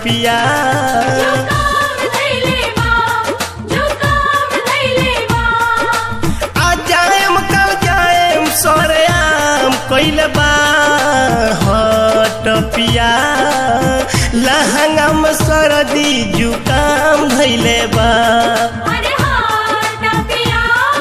टपिया जुकाम धैले बा जुकाम धैले बा आज जाएम कल जाएम सरेआम कैले बा टपिया लहंगा में सरदी जुकाम धैले बा अरे हाथ पिया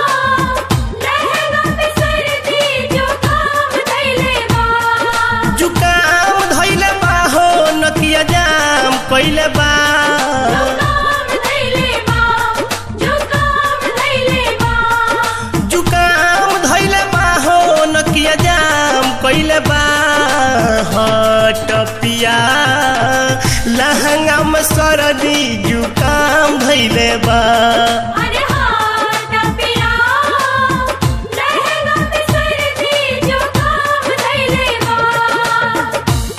लहंगा पे सर्दी जुकाम धैले बा जुकाम धैले बा हो नकिया जाम कैले बा जुकाम धैले बा जुकाम धैले बा जुकाम धैले बा हो नकिया जाम कैले बा टपिया लहंगा में सरदी जुकाम धैले बा अरे हाथ पिया लहंगा पे सर्दी जुकाम धैले बा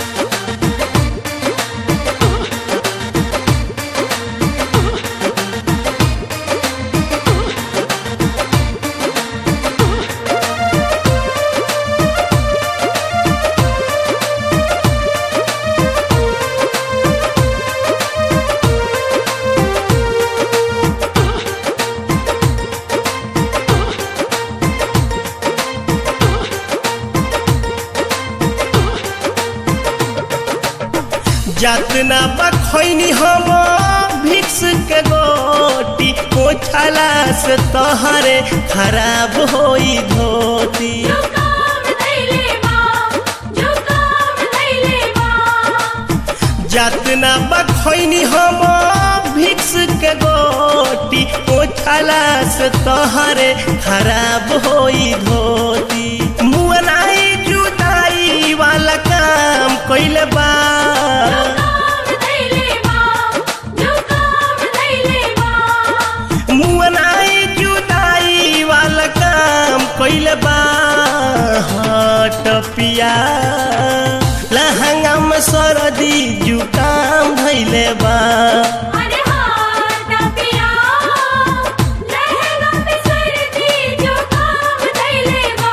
जातना बखैनी हम भिक्स के गोटी पोछला से तहरे खराब होई धोती जुकाम धैले बा जुकाम धैले बा जातना बखैनी हम भिक्स के गोटी पोछला से तहरे खराब होई धोती मुअनाई जुदाई वाला काम कैले बा जुकाम धैले बा जुकाम धैले बा मुअनाई जुदाई वाला काम कैले बा टपिया लहंगा में सरदी जुकाम धैले बा अरे हाथ पिया लहंगा पे सर्दी जुकाम धैले बा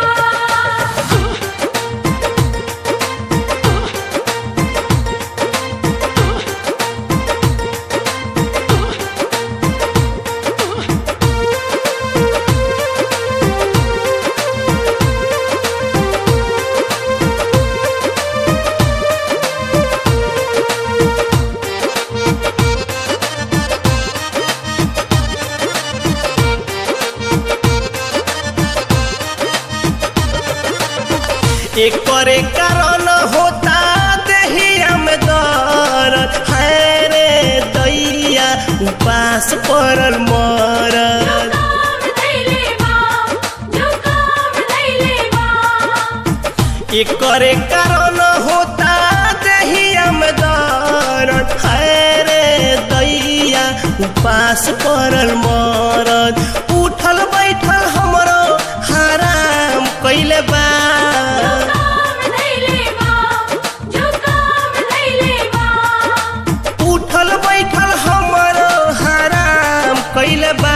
एक करे कारण होता देहिया में दर्द है रे दैया उपास परल मरद जुकाम धैले बा जुकाम धैले बा एक करे कारण होता देहिया में दर्द है रे दैया उपास परल मरद उठल बैठल हमरो हराम कैले बा जुकाम धैले बा जुकाम धैले बा उठल बैठल हमरो हराम कैले बा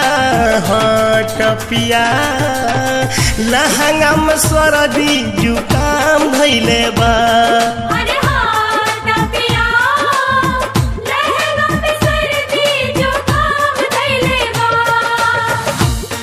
टपिया लहंगा में सरदी जुकाम धैले बा अरे हाथ पिया लहंगा पे सर्दी जुकाम धैले बा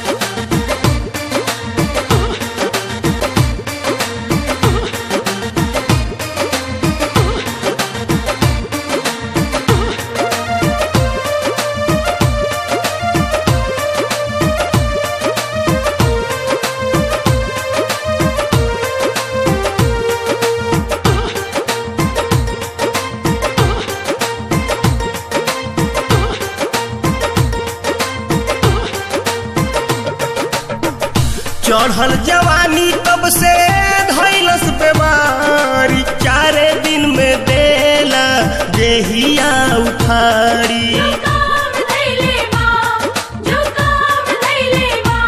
चढ़ल जवानी तब से धैलस बीमारी चारे दिन में देला देहिया उखाड़ी जुकाम धैले बा जुकाम धैले बा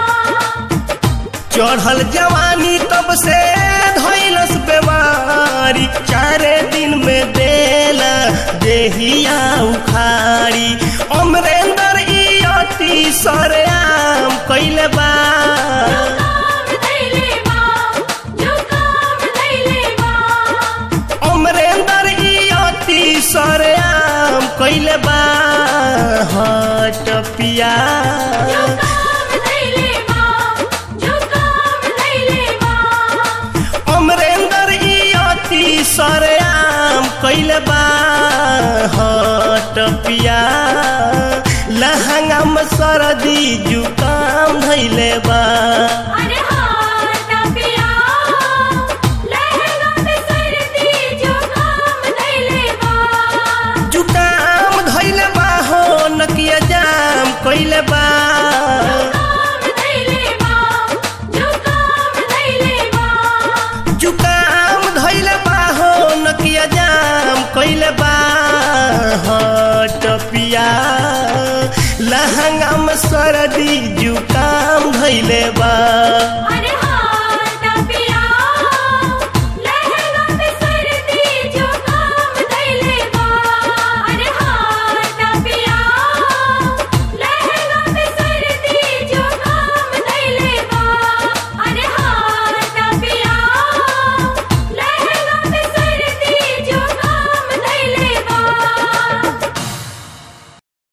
चढ़ल जवानी तब से धैलस बीमारी चारे दिन में देला देहिया उखाड़ी अमरेंद्र ई अति सरेआम कैले बा जुकाम धैले बा जुकाम धैले बा अमरेंद्र ई अति सरेआम टपिया लहंगा में सरदी जुकाम धैले बा अरे हाँ टपिया लहंगा में सर्दी जुकाम धैले बा जुकाम धैले बा हो नकिया जाम कइले बा जुकाम धैले बा जुकाम धैले बा जुकाम धैले बा हो नकिया जाम कइले बा हाँ, टपिया लहंगा में सरदी जुकाम धैले बा